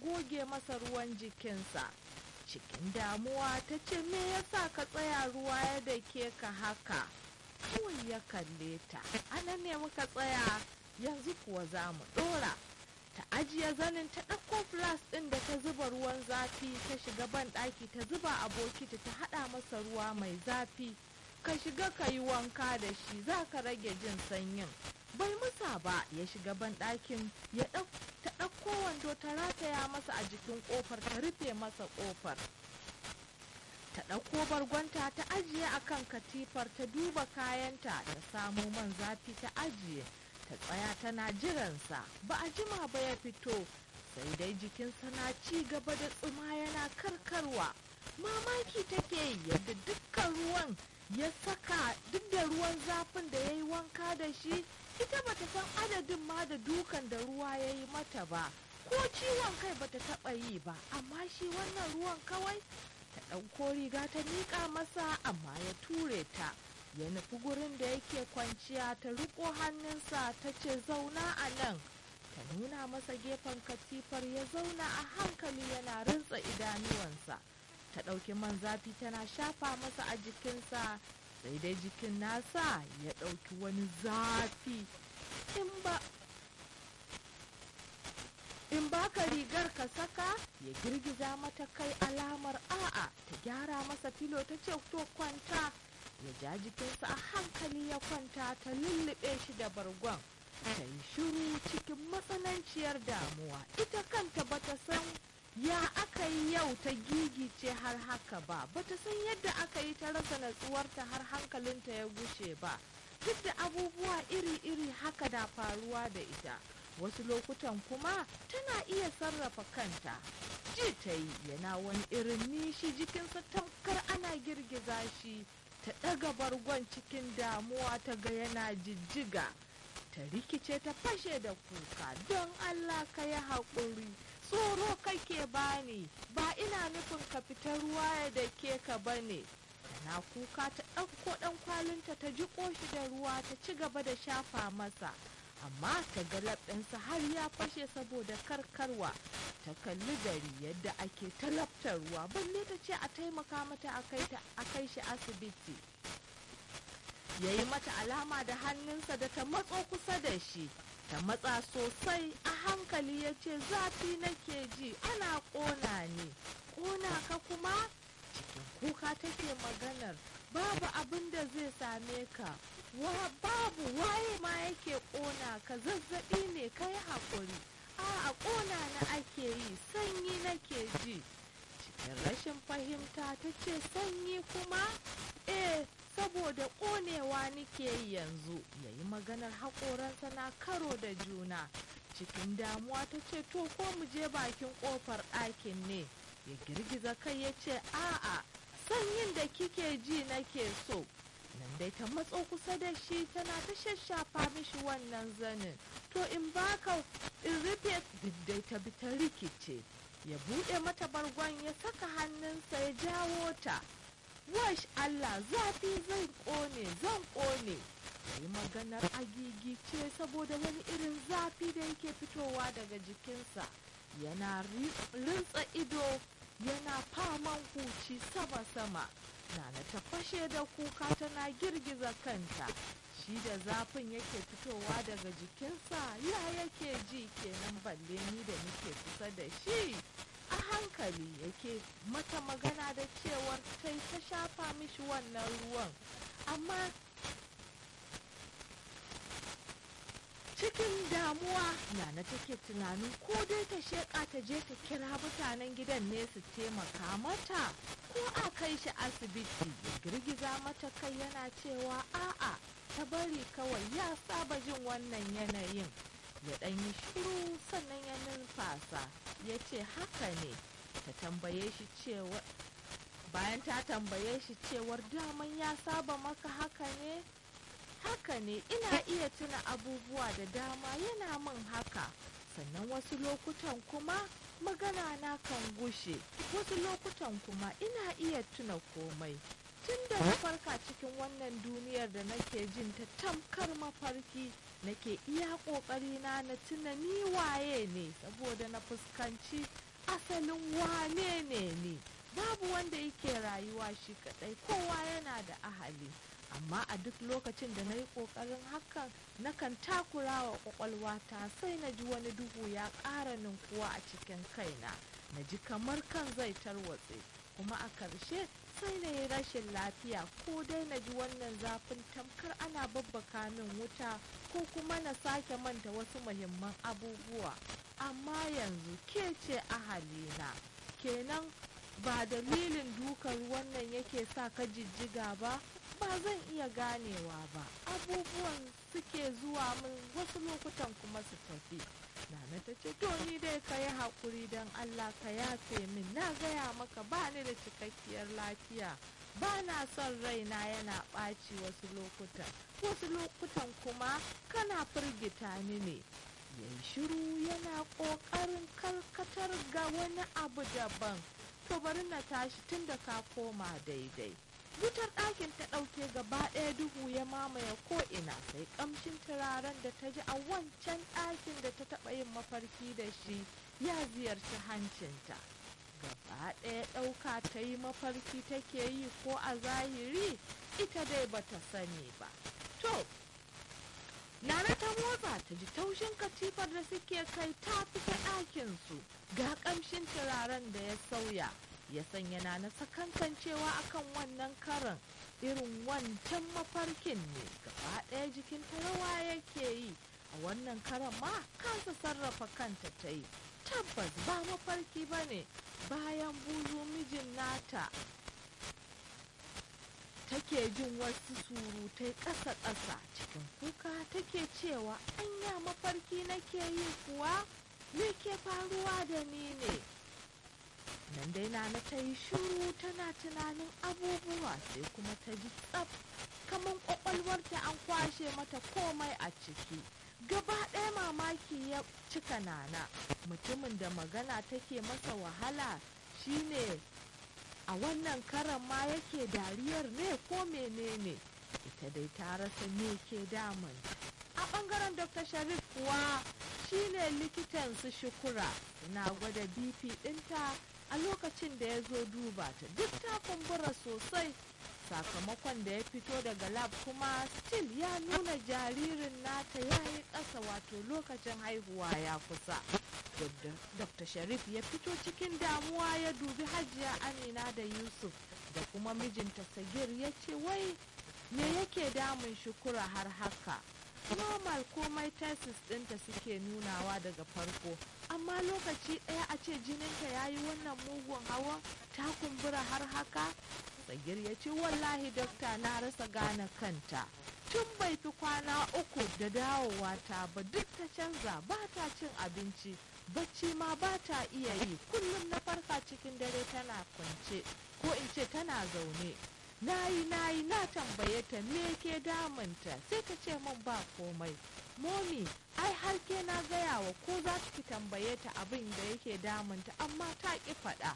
goge masa ruwan jikinsa cikin damuwa ta ce me yasa ka tsaya ruwa ya dake ka haka kawai ya kalle ta anan ne muka tsaya yanzu kuwa za mu ɗora ta ajiye zanin ta ɗauko flas ɗin da ta zuba ruwan zafi ta shiga ban ɗaki ta zuba a bokiti ta haɗa masa ruwa mai zafi ka shiga ka yi wanka da shi za ka rage jin sanyin bai musa ba ya shiga ban ɗakin ya ta ɗauko wando ta rataya masa a jikin ƙofar ta rufe masa ƙofar ta ɗauko bargonta ta ajiye a kan katifar ta duba kayanta ta samo man zafi ta ajiye ta tsaya tana jiransa ba a jima ba ya fito sai dai jikinsa na ci gaba da tsuma yana karkarwa mamaki take yi yadda dukkan ruwan ya saka duk da ruwan zafin da ya yi wanka da shi ita bata san adadin ma da dukan da ruwa ya yi mata ba ko ciwon kai bata taɓa yi ba amma shi wannan ruwan kawai ta ɗauko riga ta miƙa masa amma ya ture ta ya nufi gurin da yake kwanciya ta riƙo hannunsa ta ce zauna a nan ta nuna masa gefen katifar ya zauna a hankali yana rintsa idanuwansa ta ɗauki man zafi tana shafa masa a jikinsa sai dai jikin nasa ya ɗauki wani zafi in ba in baka rigar ka saka ya girgiza mata kai alamar a'a ta gyara masa filo ta ce to kwanta ya ja jikinsa a hankali ya kwanta ta lullube shi da bargon ta yi shiru cikin matsananciyar damuwa ita kanta bata san ya aka yi yau ta gigice har haka ba bata san yadda aka yi ta rasa natsuwarta har hankalinta ya gushe ba duk da abubuwa iri-iri haka da faruwa da ita wasu lokutan kuma tana iya sarrafa kanta ji ta yi yana wani irin nishi jikinsa tamkar ana girgiza shi ta ɗaga bargon cikin damuwa ta ga yana jijjiga ta rikice ta fashe da kuka don allah ka yi haƙuri tsoro kake bani ba ina nufin ka fita ruwa ya da ke ka bane tana kuka ta ɗauko ɗan kwalinta ta ji shi da ruwa ta ci gaba da shafa masa amma ta ga labɗinsa har ya fashe saboda karkarwa ta kalli gari yadda ake talabtar ruwa balle ta ce a taimaka mata a kai shi asibiti ya yi mata alama da hannunsa da ta matso kusa da shi ta matsa sosai a hankali ya ce zafi nake ji ana ƙona ne ƙona ka kuma cikin kuka take maganar babu abin da zai same ka wa babu waye ma yake ƙona ka zazzaɓi ne kai haƙuri a ƙona na ake yi sanyi nake ji cikin rashin fahimta ta ce sanyi kuma eh saboda ƙonewa nake yi yanzu ya yi maganar haƙoransa na karo da juna cikin damuwa ta ce to ko mu je bakin ƙofar ɗakin ne ya girgiza kai ya ce a'a sanyin da kike ji nake so nan dai ta matso kusa da shi tana ta shashafa mishi wannan zanin to in baka in rufe duk dai ta bi ta rikice ya buɗe mata bargon ya saka hannunsa ya jawo ta wash Allah zafi zan ƙone zan ƙone ya yi maganar agigice saboda wani irin zafi da yake fitowa daga jikinsa yana rintsa ido yana faman huci sama-sama Nana ta fashe da kuka tana girgiza kanta shi da zafin yake fitowa daga jikinsa ya yake ji kenan balle ni da nake kusa da shi a hankali yake mata magana da cewar tai ta shafa mishi wannan ruwan amma cikin damuwa nana take tunanin ko dai ta sheƙa ta je ta kira mutanen gidan ne su taimaka mata ko a kai shi asibiti ya girgiza mata kai yana cewa a'a ta bari kawai ya saba jin wannan yanayin ya ɗan yi shiru sannan ya numfasa ya ce haka ne ta tambaye shi cewa bayan ta tambaye shi cewar daman ya saba maka haka ne haka ne ina iya tuna abubuwa da dama yana min haka sannan wasu lokutan kuma magana na kan gushe wasu lokutan kuma ina iya tuna komai tun da na farka cikin wannan duniyar da nake jin ta tamkar mafarki nake iya ƙoƙari na na tuna ni waye ne saboda na fuskanci asalin wane ne ne babu wanda yake rayuwa shi kadai kowa yana da ahali amma a duk lokacin da na yi ƙoƙarin hakan nakan takura wa ƙwaƙwalwata sai na ji wani duhu ya ƙara ninkuwa a cikin kaina na ji kamar kan zai tarwatse kuma a ƙarshe sai na yi rashin lafiya ko dai na ji wannan zafin tamkar ana babbaka min wuta ko kuma na sake manta wasu muhimman abubuwa amma yanzu ke ce ahalina kenan ba dalilin dukan wannan yake sa ka jijjiga ba ba zan iya ganewa ba abubuwan suke zuwa min wasu lokutan kuma su tafi nana ta ce to ni dai ka yi haƙuri don allah ka yafe min na gaya maka ba ni da cikakkiyar lafiya ba na son raina yana ɓaci wasu lokutan wasu lokutan kuma kana firgita ni ne ya yi shiru yana ƙoƙarin karkatar ga wani abu daban to bari na tashi tun da ka koma daidai wutar ɗakin ta ɗauke gaba ɗaya duhu ya mamaye ko'ina sai ƙamshin turaren da ta ji a wancan ɗakin da ta taɓa yin mafarki da shi ya ziyarci hancinta gaba ɗaya ɗauka ta yi mafarki take yi ko a zahiri ita dai bata sani ba to Nana ta motsa ta ji taushin katifar da suke kai ta fita ɗakinsu ga ƙamshin turaren da ya sauya ya sanya Nana sakankancewa akan wannan karan irin wancan mafarkin ne gaba ɗaya jikin rawa yake yi a wannan karan ma kansa sarrafa kanta ta yi tabbas ba mafarki ba ne bayan buzu mijin nata take jin wasu surutai ƙasa-ƙasa cikin kuka take cewa anya mafarki nake yi kuwa me ke faruwa da ni ne nan dai na ta yi shiru tana tunanin abubuwa sai kuma ta ji tsaf kamar ƙwaƙwalwarta an kwashe mata komai a ciki gaba ɗaya mamaki ya cika nana mutumin da magana take masa wahala shine a wannan karan ma yake dariyar ne ko menene ita dai ta rasa me ke damun a bangaren dr sharif kuwa shine likitan su shukura suna gwada bp dinta a lokacin da ya zo duba ta duk ta kumbura sosai sakamakon da ya fito daga lab kuma still ya nuna jaririn nata ya yi ƙasa wato lokacin haihuwa ya kusa dr sharif ya fito cikin damuwa ya dubi hajiya amina da yusuf da kuma mijinta sagir ya ce wai me yake damun shukura har haka normal komai tesis ɗinta suke nunawa daga farko amma lokaci ɗaya a ce jininta ya yi wannan mugun hawan ta kumbura har haka sagir ya ce wallahi dokta na rasa gane kanta tun bai fi kwana uku da dawowa ta ba duk ta canza ba ta cin abinci bacci ma ba ta iya yi kullum na farka cikin dare tana kwance ko in ce tana zaune nayi nayi na tambaye ta me ke damunta sai ta ce min ba komai momi ai har ke na gaya wa ko za ki tambaye ta abin da yake damunta amma ta ki faɗa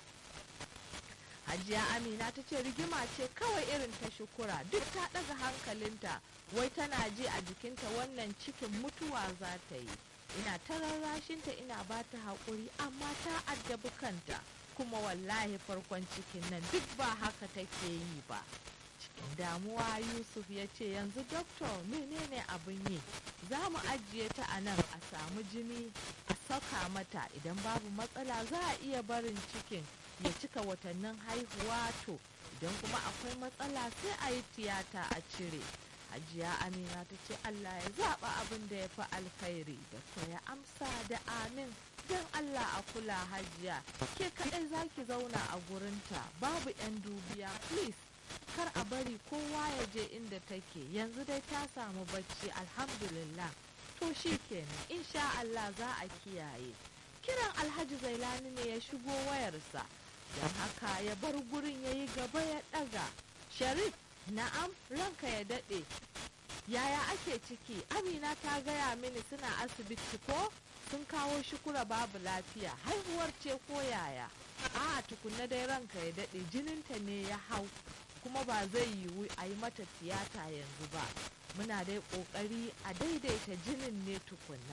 hajiya amina ta ce rigima ce kawai irin ta shukura duk ta ɗaga hankalinta wai tana ji a jikinta wannan cikin mutuwa za ta yi ina ta rarrashinta ina ba ta haƙuri amma ta addabi kanta kuma wallahi farkon cikin nan duk ba haka take yi ba cikin damuwa yusuf ya ce yanzu doktor menene abin yi za mu ajiye ta a nan a samu jini a saka mata idan babu matsala za a iya barin cikin ya cika watannin haihuwa to idan kuma akwai matsala sai a yi tiyata a cire hajiya amina ta ce allah ya zaɓa abin da ya fi alkhairi da ya amsa da amin don allah a kula hajiya ke kaɗai za ki zauna a gurinta babu 'yan dubiya please kar a bari kowa ya je inda take yanzu dai ta samu bacci alhamdulillah to shi kenan insha allah za a kiyaye kiran alhaji zailani ne ya shigo wayarsa don haka ya bar gurin ya yi gaba ya ɗaga sharif na'am ranka ya daɗe yaya ake ciki amina ta gaya mini suna asibiti ko sun kawo shukura babu lafiya haihuwar ce ko yaya a tukunna dai ranka ya daɗe jininta ne ya hau kuma ba zai yiwu a yi mata tiyata yanzu ba muna dai ƙoƙari a daidaita jinin ne tukunna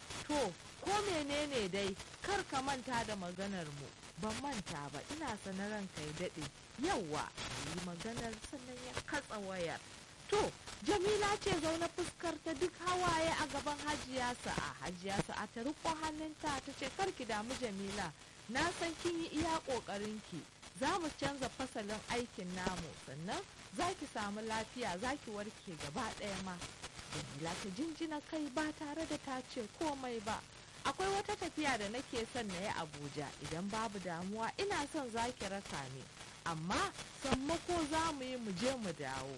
to ko menene dai kar ka manta da maganar mu ban manta ba ina sanar ranka ya daɗe yawwa yi maganar sannan ya katsa wayar to jamila ce zaune fuskar ta duk hawaye a gaban hajiya sa'a hajiya sa'a ta riko hannunta ta ce karki damu jamila na san kin yi iya ƙoƙarinki za mu canza fasalin aikin namu sannan za ki samu lafiya za ki warke gaba ɗaya ma jamila ta jinjina kai ba tare da ta ce komai ba akwai wata tafiya da nake son na yi abuja idan babu damuwa ina son za ki raka ni amma sammako za mu yi mu je mu dawo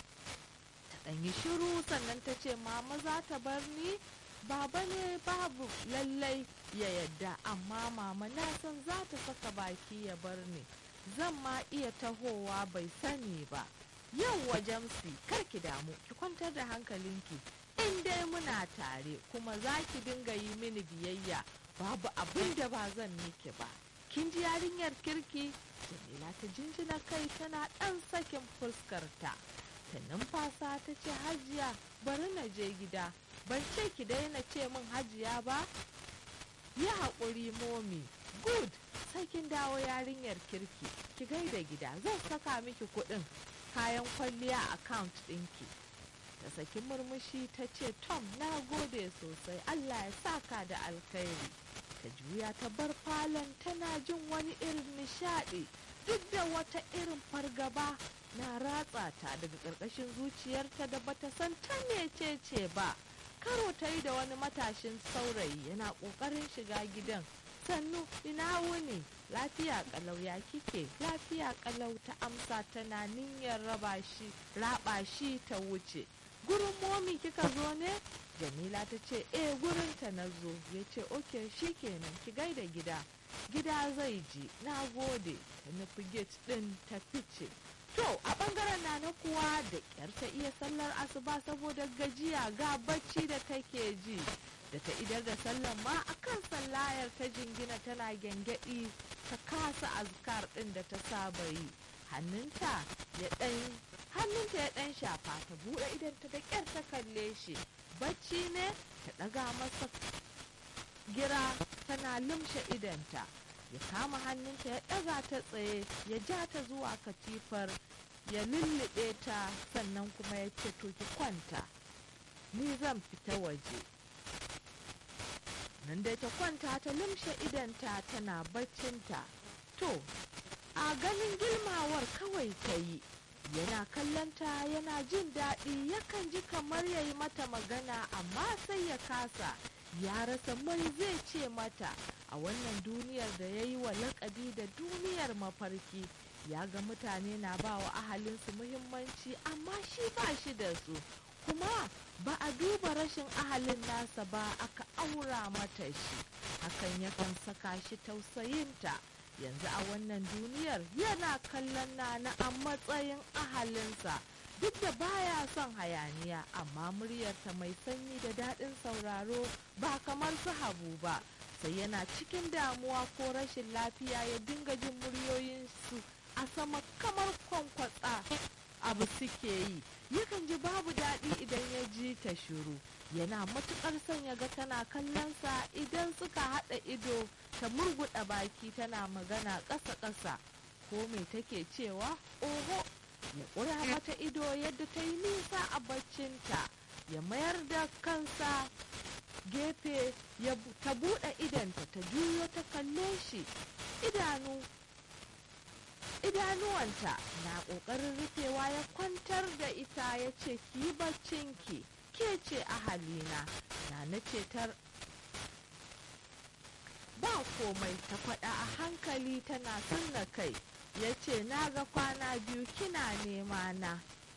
ta ɗan yi shiru sannan ta ce mama za ta bar ni baba ne babu lallai ya yadda amma mama na san za ta saka baki ya bar ni zan ma iya tahowa bai sani ba yau jamsi kar ki damu ki kwantar da hankalinki in dai muna tare kuma za ki dinga yi mini biyayya babu abin da ba zan miki ba kin ji yarinyar kirki jamila ta jinjina kai tana ɗan sakin fuskarta ta numfasa ta ce hajiya bari na je gida ban ce ki daina ce min hajiya ba yi haƙuri momi good sai kin dawo yarinyar kirki ki gaida gida zan saka miki kuɗin kayan kwalliya account ɗinki ta saki murmushi ta ce tom na gode sosai allah ya saka da alkhairi ta juya ta bar falon tana jin wani irin nishaɗi duk da wata irin fargaba na ratsa ta daga ƙarƙashin zuciyarta da bata san ta mecece ba karo ta yi da wani matashin saurayi yana ƙoƙarin shiga gidan sannu ina wuni lafiya kalau ya kike lafiya kalau ta amsa tana niyyar raba shi raba shi ta wuce gurin momi kika zo ne jamila ta ce eh gurin ta na zo ya ce oke kenan ki gaida gida gida zai ji na gode ta nufi gate din ta fice to a bangaren na na kuwa da kyar ta iya sallar asuba saboda gajiya ga bacci da take ji da ta idar da sallar ma a kan sallayar ta jingina tana gyangyaɗi ta kasa azkar ɗin da ta saba yi hannunta ya ɗan hannunta ya ɗan shafa ta buɗe idan ta da ƙyar ta kalle shi bacci ne ta ɗaga masa gira tana lumshe idanta ya kama hannunta ya ɗaga ta tsaye ya ja ta zuwa katifar ya lullube ta sannan kuma ya ce to ki kwanta ni zan fita waje nan dai ta kwanta ta lumshe idanta tana baccinta to a ganin gilmawar kawai ta yi yana kallonta yana jin daɗi yakan ji kamar ya yi mata magana amma sai ya kasa ya rasa mai zai ce mata a wannan duniyar da ya yi wa lakabi da duniyar mafarki ya ga mutane na ba wa ahalinsu muhimmanci amma shi ba shi da su kuma ba a duba rashin ahalin nasa ba aka aura mata shi hakan yakan saka shi tausayinta yanzu a wannan duniyar yana kallon nana a matsayin ahalinsa duk da baya son hayaniya amma muryarta mai sanyi da daɗin sauraro ba kamar su habu ba sai yana cikin damuwa ko rashin lafiya ya dinga jin muryoyinsu a sama kamar kwankwatsa abu suke yi yakan ji babu daɗi idan ya ji ta shiru yana matuƙar son ya ga tana kallonsa idan suka haɗa ido ta murguɗa baki tana magana ƙasa-ƙasa ko me take cewa oho ya ƙura mata ido yadda ta yi nisa a baccinta ya mayar da kansa gefe ya ta buɗe idanta ta juyo ta kalle shi idanu idanuwanta na ƙoƙarin rufewa ya kwantar da ita ya ce ki yi baccinki ke ce ahalina na na cetar ba komai ta faɗa a hankali tana sunna kai ya ce na ga kwana biyu kina nema na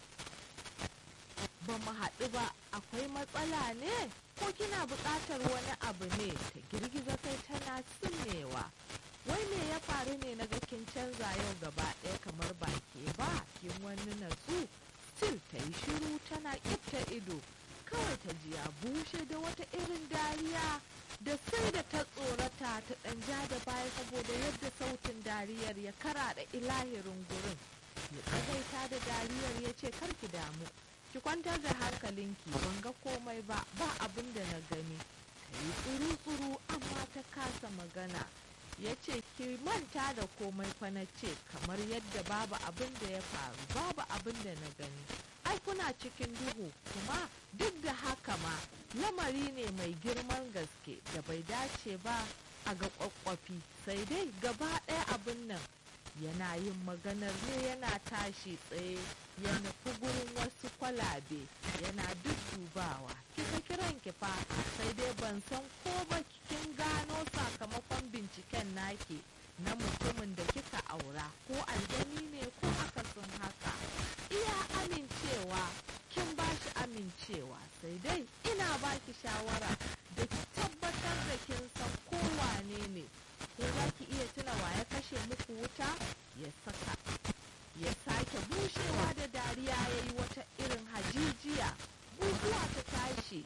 ba mu haɗu ba akwai matsala ne ko kina buƙatar wani abu ne ta girgiza kai tana sunnewa wai me ya faru ne na ga kin canza yau gaba ɗaya kamar ba ke ba kin wani natsu still ta yi shiru tana ƙifta ido kawai ta ji ya bushe da wata irin dariya da sai da ta tsorata ta ɗan ja da baya saboda yadda sautin dariyar ya kara da ilahirin gurin ya tsagaita da dariyar ya ce ki damu ki kwantar da hankalinki ban ga komai ba ba abin da na gani ta yi tsuru-tsuru amma ta kasa magana ya ce ki manta da komai fa na ce kamar yadda babu abin da ya faru babu abin da na gani ai kuna cikin duhu kuma duk da haka ma lamari ne mai girman gaske da bai dace ba a ga kwakwafi sai dai gaba ɗaya abin nan yana yin maganar ne yana tashi tsaye ya nufi gurin wasu kwalabe yana duddubawa kika kiran ki fa sai dai ban san ko ba kin gano sakamakon binciken naki na mutumin da kika aura ko aljani ne ko akasin haka iya amincewa kin ba shi amincewa sai dai ina baki shawara da ki tabbatar da kin san ko wane ne ko za ki iya tuna wa ya kashe muku wuta ya saka ya sake bushewa da dariya ya yi wata irin hajijiya guguwa ta tashi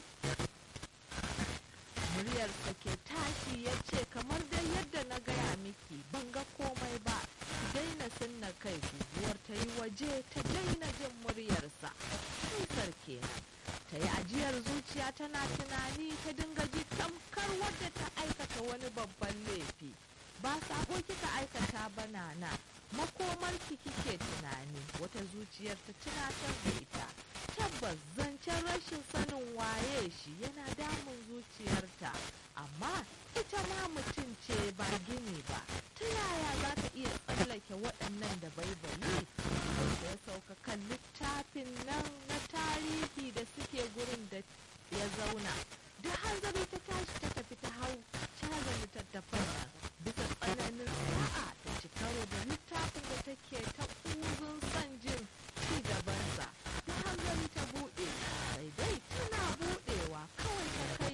muryarsa ke tashi ya ce kamar dai yadda na gaya miki ban ga komai ba ki daina sunna kai guguwar ta yi waje ta daina jin muryarsa kaisar kenan ta yi ajiyar zuciya tana tunani ta dinga ji tamkar wadda ta aikata wani babban laifi ba sako kika aikata ba nana makomarki kike tunani wata zuciyar ta tunatar da ita tabbas zancen rashin sanin waye shi yana damun zuciyarta amma ita ma mutum ce ba gini ba ta yaya za ta iya tsallake waɗannan da baibayi da ya sauka kan littafin nan na tarihi da suke gurin da ya zauna da hanzari ta tashi ta tafi ta hau caza littattafan nan bisa tsananin sa'a ta ci karo da littafin da take ta kuzun son jin ci gabansa da hanzari ta buɗe sai dai tana buɗewa kawai ta kai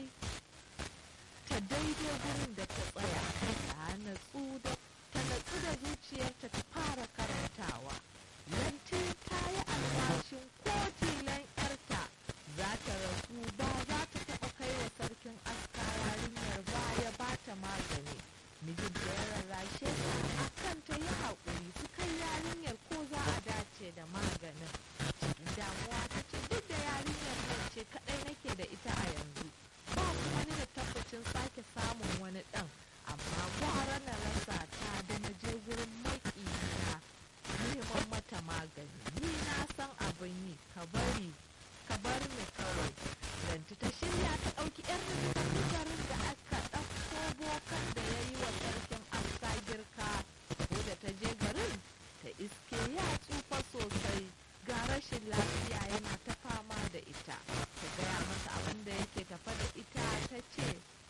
ta daidai gurin da ta tsaya ta natsu da ta natsu da zuciyarta ta fara karantawa yanti ta yi alwashin ko tilan yarta za ta rasu ba za ta taɓa kai wa sarkin aska yarinyar ba ya ba ta magani mijinta ya rarrashe ta akan ta yi haƙuri su kai yarinyar ko za a dace da maganin cikin damuwa ta ce duk da yarinyar nan ce kaɗai nake da ita a yanzu ba kuma ni da tabbacin sake samun wani ɗan amma gwara na rasa ta da na je gurin maƙiyina neman mata magani ni na san abin yi ka bari ka bar ni kawai lanti ta shirya ta ɗauki yar garin da aka ɗauko bokan da ya yi wa sarkin aska girka ko da ta je garin ta iske ya tsufa sosai ga rashin lafiya yana ta fama da ita ta gaya masa abin da yake tafa da ita ta ce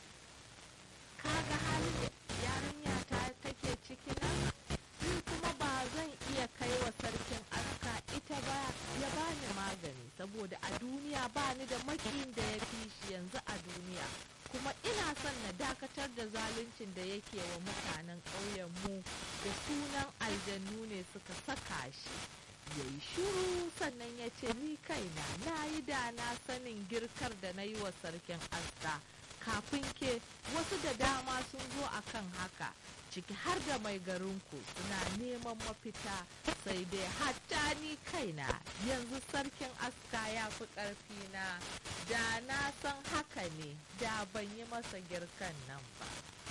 kaga halin da yarinya ta take ciki nan ni kuma ba zan iya kai wa sarkin aska ita ba ya bani magani saboda a duniya ba ni da makin da ya fi shi yanzu a duniya kuma ina son na dakatar da zaluncin da yake wa mutanen ƙauyenmu da sunan aljannu ne suka saka shi ya yi shuru sannan ya ce ni kaina na yi da na sanin girkar da na yi wa sarkin aska kafin ke wasu da dama sun zo a kan haka ciki har da mai garinku suna neman mafita sai dai hatta ni kaina yanzu sarkin aska ya fi ƙarfina da na san haka ne da ban yi masa girkan nan ba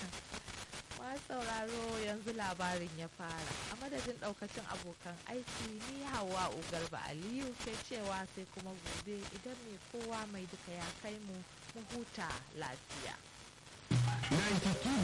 ma sauraro yanzu labarin ya fara a madadin daukacin abokan aiki ni hawa ugarba aliyu ke cewa sai kuma gobe idan mai kowa mai duka ya kai mu mu huta lafiya